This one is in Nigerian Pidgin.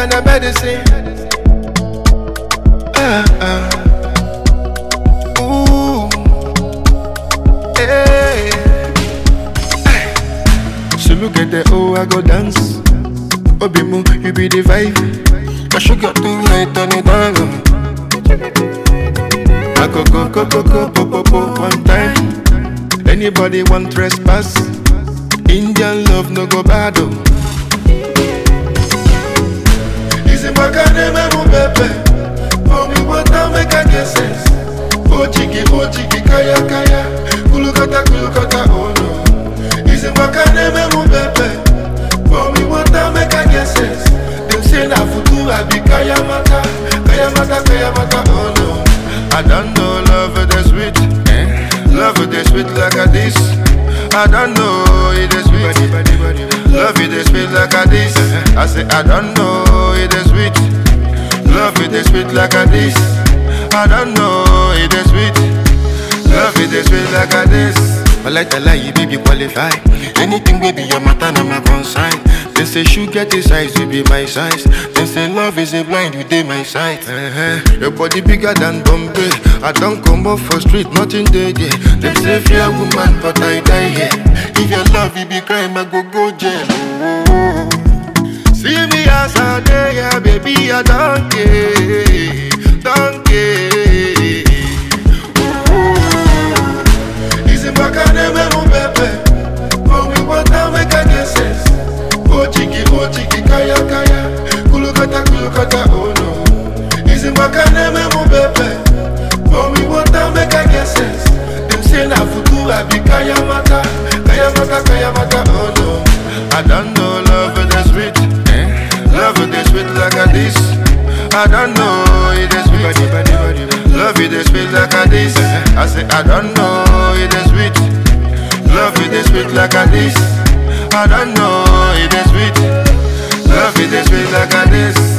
than a medicine. Ah, ah. Ooh. Hey. So look at the oh, I go dance. Obimu, you be the vibe. My sugar too high, turn it down. low. I go go go go go po po po one time. Anybody want trespass? Indian love no go bad oh. Isi makane me mu pepe. For me water make I get sense. Oh chiki oh chiki kaya kaya. Kulukata kulukata oh no. Isi makane me mu pepe. For me water make I get sense. Them say na futu I be kaya mata. Kaya mata kaya mata oh no. I don't know love it is sweet. Eh? Love it is sweet like a this. I don't know it is sweet. Love it is sweet like a this. I say I don't know it is sweet. Love it is sweet like a this. I don't know it is sweet. Love it is sweet like a this. I like the lie, you baby qualify. Anything baby, your matter na my consign. They say shoe get the size, you be my size. They say love is a blind, you dey my sight. Uh-huh. Your body bigger than Bombay. I don't come up for street, nothing dey there. They say fear woman, but I die here. If your love, you be crime, I go go jail. Oh. See me as I dey, yeah, baby, I don't care, don't care. Isi makane me mu pepe For me water make I get sense Oh chiki, oh chiki, kaya kaya Kulukata, kulukata, oh no Isi makane me mu pepe For me water make I get sense Them say na futu I be kaya mata Kaya mata, kaya mata, oh no I don't know love it is sweet eh? Love it is sweet like a this I don't know it is sweet Love it is sweet like a this I say I don't know it is sweet Love it is sweet like a this I don't know it is sweet Love it is sweet like a this